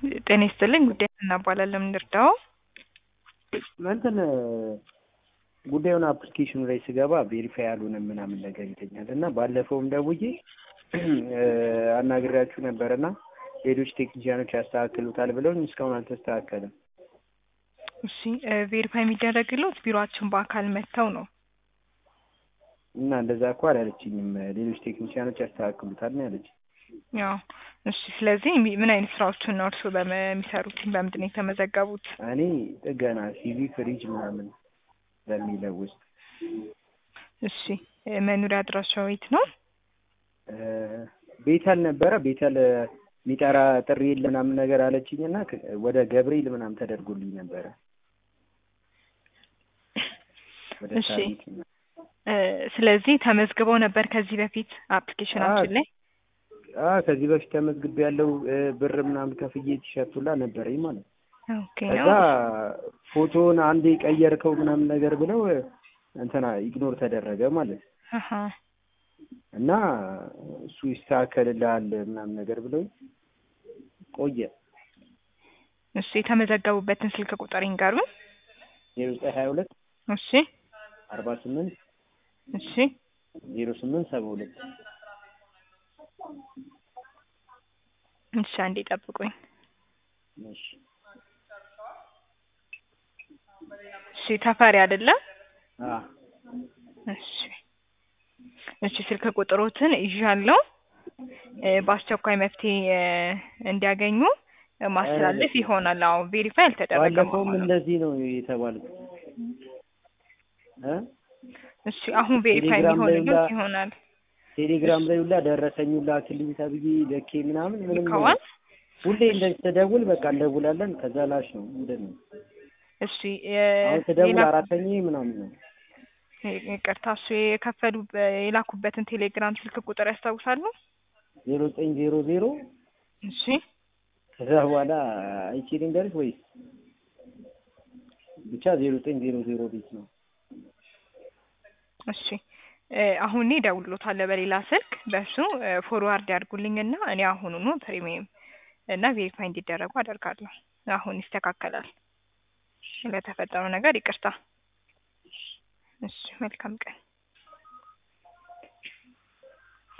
ጤና ይስጥልኝ ጉዳይ እናባላለን እንርዳው እንትን ጉዳዩን አፕሊኬሽኑ ላይ ስገባ ቬሪፋይ ያልሆነ ምናምን ነገር ይለኛል እና ባለፈውም ደውዬ አናግሬያችሁ ነበር እና ሌሎች ቴክኒሽያኖች ያስተካክሉታል ብለውኝ እስካሁን አልተስተካከለም። እሺ ቬሪፋይ የሚደረግለት ቢሮአችን በአካል መጥተው ነው እና እንደዛ እኮ አላለችኝም። ሌሎች ቴክኒሽያኖች ያስተካክሉታል ነው ያለች። ያው እሺ። ስለዚህ ምን አይነት ስራዎችን ነው እርስዎ በሚሰሩት? በምንድን ነው የተመዘገቡት? እኔ ጥገና ሲቪ ፍሪጅ ምናምን በሚለው ውስጥ እሺ። መኖሪያ አድራሻው የት ነው? ቤተል ነበረ። ቤተል የሚጠራ ጥሪ የለ ምናምን ነገር አለችኝ እና ወደ ገብርኤል ምናምን ተደርጎልኝ ነበረ። ወደ እሺ። ሳሪት ምናምን። ስለዚህ ተመዝግበው ነበር ከዚህ በፊት አፕሊኬሽናችን ላይ? አ ከዚህ በፊት ተመዝግቤ ያለው ብር ምናምን ከፍዬ ቲሸርት ሁላ ነበረኝ ማለት ነው። ኦኬ ከዛ ፎቶውን አንዴ ቀየርከው ምናምን ነገር ብለው እንትና ኢግኖር ተደረገ ማለት ነው። አሀ እና እሱ ይስተካከልልሃል ምናምን ነገር ብለው ቆየ። እሺ። የተመዘገቡበትን ስልክ ቁጥር ይንገሩን። ዜሮ ዘጠኝ ሀያ ሁለት እሺ። አርባ ስምንት እሺ። ዜሮ ስምንት ሰባ ሁለት እሺ። አንዴ ጠብቁኝ። እሺ እሺ። ተፈሪ አይደለም? አ እሺ እሺ ስልክ ቁጥሮትን ይዣለሁ። በአስቸኳይ መፍትሄ እንዲያገኙ ማስተላለፍ ይሆናል። አዎ ቬሪፋይ አልተደረገም። ባለፈውም አሁንም። እንደዚህ ነው የተባለው እ እሺ አሁን ቬሪፋይ ቴሌግራም ላይ የሚሆንልን ሁላ- ይሆናል። ቴሌግራም ላይ ሁላ ደረሰኝ ሁላ ክልኝ ተብዬ ልኬ ምናምን ምንም ልከዋል? ሁሌ እንደዚህ ተደውል በቃ እንደውላለን ከዛ ላሽ ነው ምንድን ነው እሺ አሁን ተደውል ሌላ አራተኛ ምናምን ነው ይቅርታ፣ እሱ የከፈሉ የላኩበትን ቴሌግራም ስልክ ቁጥር ያስታውሳሉ? ዜሮ ዘጠኝ ዜሮ ዜሮ እሺ ከዛ በኋላ አይቼ ልንገርሽ ወይስ ብቻ ዜሮ ዘጠኝ ዜሮ ዜሮ ቤት ነው እሺ አሁን እኔ እደውልሎታለሁ በሌላ ስልክ በሱ ፎርዋርድ ያድርጉልኝና እኔ አሁኑኑ ፕሪሚየም እና ቬሪፋይ እንዲደረጉ አደርጋለሁ። አሁን ይስተካከላል። ለተፈጠረው ነገር ይቅርታ። እሺ መልካም ቀን።